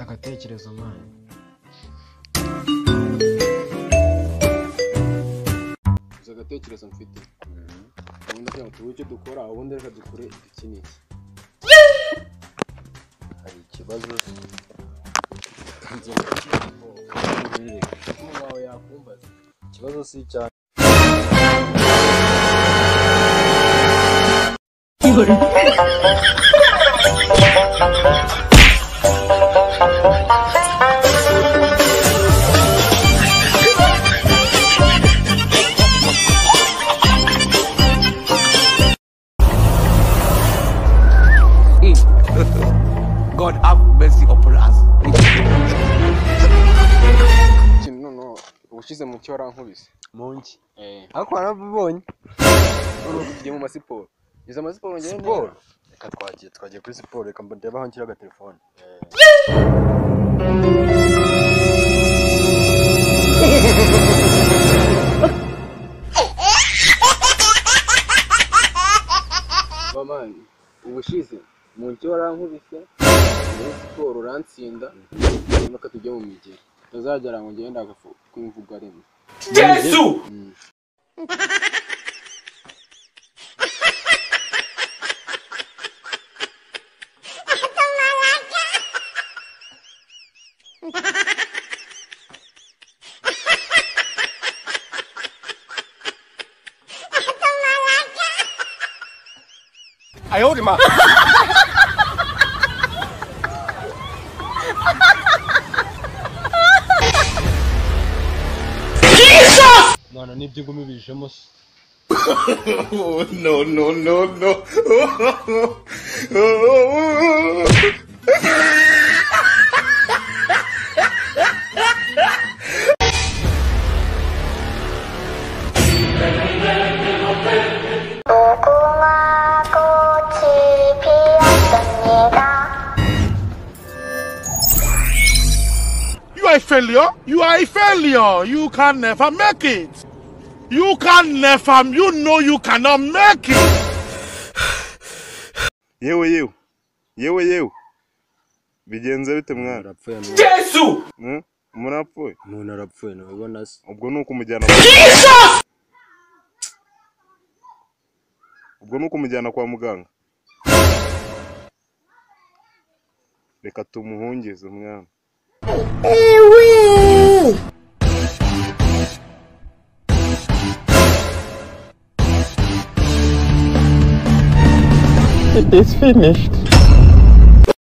amatekerezo manyu gusa agatekerezo mfite ubundi agira ngo turebe icyo dukora ubundi reka dukore iki n'iki hari ikibazo umutima wawe yakumbaza ikibazo si icyanjye God have mercy upon us. ikintu noneho ubushize mu cyo warankubise mu nki eee ariko warabibonye noneho tugiye mu masiporo izo masiporo njyewe siporo reka twagiye twagiye kuri siporo reka ndebe aho nshyira agatelefone bamani ubushize mu cyo warankubise muri siporo urantsinda reka tujye mu migero utazagera ngo ngende agafu k'imvugo rimwe Yesu! none nibyo ugumibijemo se 꽃이 피었습니다. You are a failure. You are a failure. You can never make it. You can never. You know you cannot make it. yewe yewe yewe yewe bigenze bite mwana urapfuye Yesu! Eh? murapfuye umuntu arapfuye ntubibona se ubwo ni ukumujyana ubwo ni ukumujyana kwa muganga reka tumuhungize umwana It is finished.